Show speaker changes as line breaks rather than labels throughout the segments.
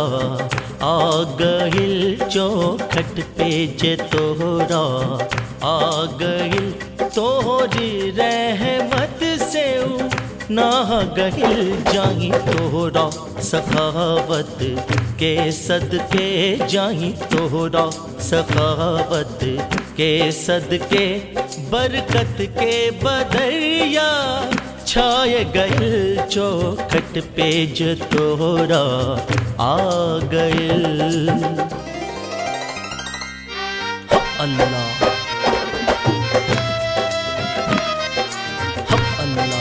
आ गइल चौखट पे जे तोहरा आ गइल तोहरी रहमत से ऊ ना गहिल जाही तोहरा सखावत के सदके जाही तोहरा सखावत के सदके बरकत के बदरिया छाय गइल चौखट पे जो तोहरा आ गइल हा अल्लाह हा अल्लाह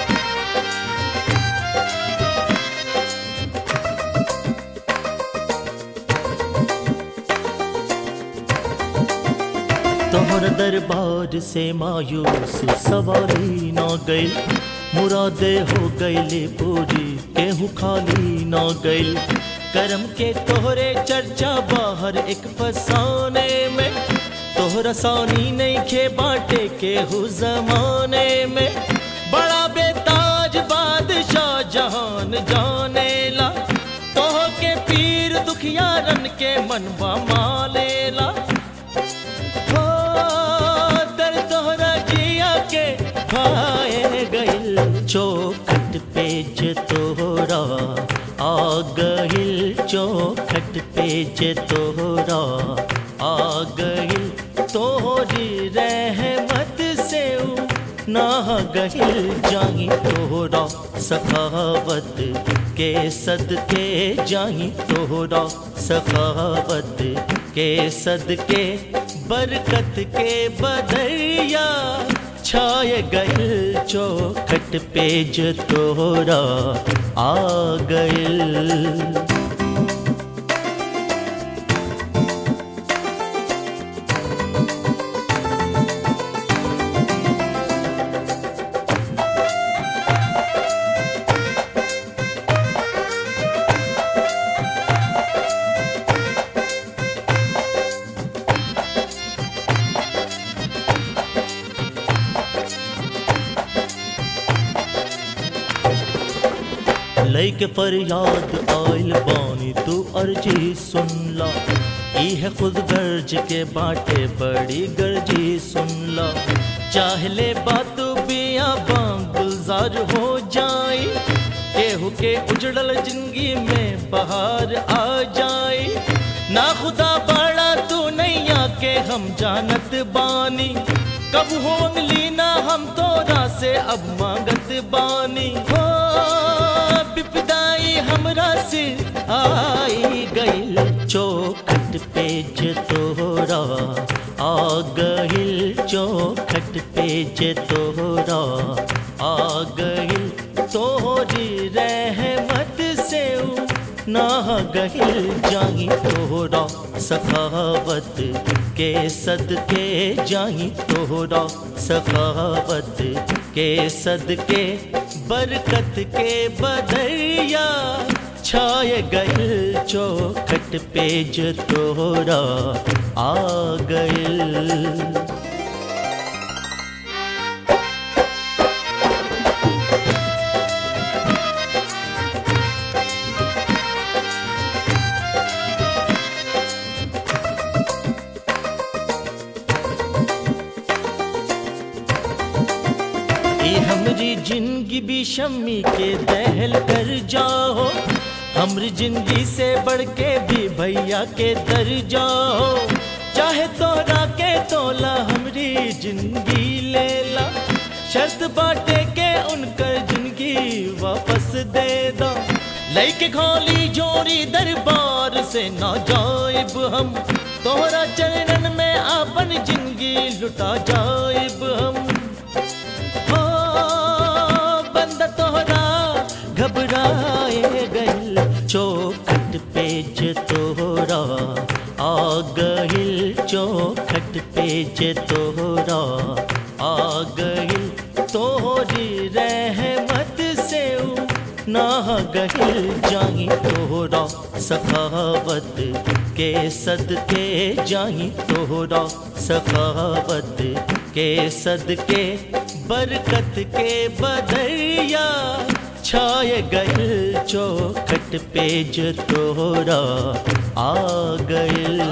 तोहर दरबार से मायूस सवारी न गइल मुरादे हो गइले पूरी केहू खाली न गइल करम के तोहरे चर्चा बाहर एक फसाने में तोहरा सानी नहीं खे बाटे केहू जमाने में बड़ा बेताज बादशाह जहान जाने ला तोह के पीर दुखियारन के मनवा मालेला हो दर तोहरा जिया के भाए गइल चौखट पे जे तोहरा आ गइल चौखट पे जे तोहरा आ गइल तोहरी रहमत से ऊ ना गहिल जाही तोहरा सखावत के सदके जाही तोहरा सखावत के सदके बरकत के बदरिया छाय गइल चौखट पे जो तोहरा आ गइल लैके फरियाद आइल बानी तू अर्जी सुनला इह खुद गर्ज के बाटे बड़ी गर्जी सुनला चाहले बात बिया बाम गुलजार हो जाई केहू के उजड़ल जिंदगी में बहार आ जाई ना खुदा बड़ा तू नैया के हम जानत बानी कब हो अंगली ना हम तोरा से अब मांगत बानी हो विपदाई हमरा से आई गइल चौखट पे जे तोहरा आ गइल चौखट पे जे तोहरा आ गइल तोहरी रहमत से ऊ ना गहिल जाही तोहरा सखावत के सदके जाही तोहरा सखावत के सदके बरकत के बदरिया छाय गइल चौखट पे जो तोहरा आ गइल ए हमरी जिंदगी भी शम्मी के दहल कर जाओ हमरी जिंदगी से बढ़ के भी भैया के दर जाओ चाहे तोरा के तोला हमरी जिंदगी ले ला शर्त बाटे के उनकर जिंदगी वापस दे दो लैके खोली जोरी दरबार से ना जाइब हम तोहरा चरणन में अपन जिंदगी लुटा जाइब हम हो बंद तोहरा घबराए गइल चौखट पे जे तोहरा आ गइल चौखट पे जे तोहरा आ गइल तोहरी रहमत से ऊ ना गहिल जाही तोहरा सखावत के सदके जाही तोहरा सखावत के सदके बरकत के बदरिया छाए गइल चौखट पे जो तोरा आ गइल